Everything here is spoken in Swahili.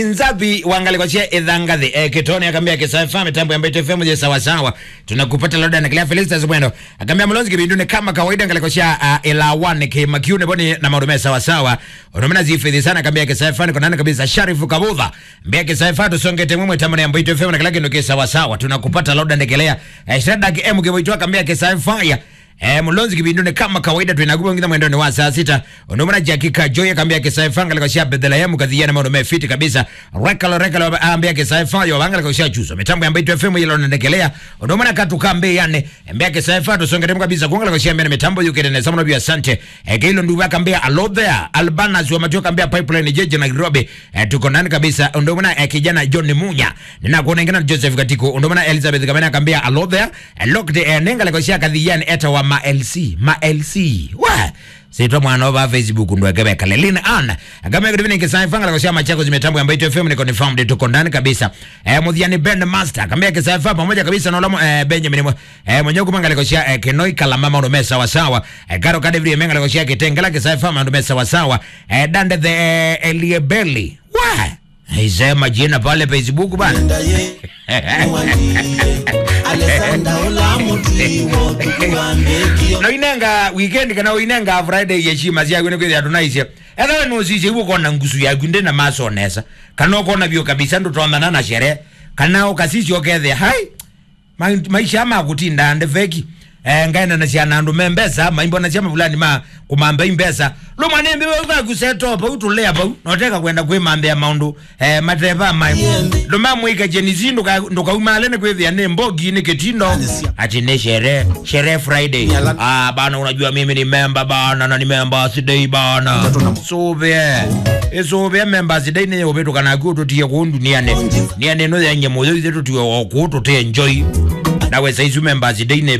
Nzabi wangalikochia idhangadhi eh, Kitoni akambia kisafa mitambo ya Mbete FM je sawa sawa tunakupata loda na kila Felix Mwendo akambia mlonzi kibindune kama kawaida ngalikochia uh, ila one ke makiune boni na marume sawa sawa unomena zifidhi sana akambia kisafa ni konana kabisa Sharifu Kabudha mbia kisafa tusonge temwe tamani ya Mbete FM na kila kitu sawa sawa tunakupata loda ndekelea eh, Shadak M kiboitwa akambia kisafa ya Eh, mulonzi kibindune kama kawaida tuinagupa ngina mwendo ni wa saa sita unomana jakika joya kambia kisaifanga likoshia bedela yamu kadhiana maono mefiti kabisa rekalo rekalo ambia kisaifa yo wanga likoshia chuzo mitambo ya Mbito FM yilo naendelea unomana katu kambe yane ambia kisaifa tusonge temu kabisa kuanga likoshia mbele mitambo yuke ne samono bia sante eh, kilo nduwa kambia alo there albanas wa matio kambia pipeline jeje na Nairobi eh, tuko nani kabisa unomana eh, kijana John Munya nina kuona ngina Joseph Katiko unomana Elizabeth Kamena kambia alo there eh, locked eh, nenga likoshia kadhiana eta wa ma LC ma LC wa sitwa mwana wa Facebook ndo akabeka lelin an kama hivi ni kisaifa ngala kwa machako zimetambo ya Mbito FM ni confirmed tuko ndani kabisa eh mudhiani band master kama kisaifa pamoja kabisa na ulamo eh, Benjamin eh mwenye kumanga kwa eh, Kenoi Kalamama ndo mesa sawa sawa eh, Karo Kadevri menga kwa kitengela kisaifa ndo mesa sawa sawa eh, Dande the eh, Eliebeli wa Haisema jina pale Facebook bana no inenga weekend kana inenga friday yeshima cia gwene kwithia tunaisye etha no cicie ibu kona ngusu yaku ndi na masonesa kana ukona bio kabisa ndutondana na shere kana ukasici okethia hai Ma- maisha magutinda ndi feki eh, ngaenda na ciana andu membesa maimbo na ciama fulani ma kumamba imbesa lo mwanembe wewe kusetopa pau tulea pau noteka kwenda kwimambia maundu eh, mateva mai ndo mamwika jenizi ndukaumale ni kwithia ni mbogi ni kitindo ati ni shere shere friday ah bana unajua mimi ni memba bana na ni memba sidei bana suvie isuvie memba sidei ni uvitu kana kututie kundu niane niane no yenye moyo ithe tutie okututie enjoy nawe saizi memba sidei ne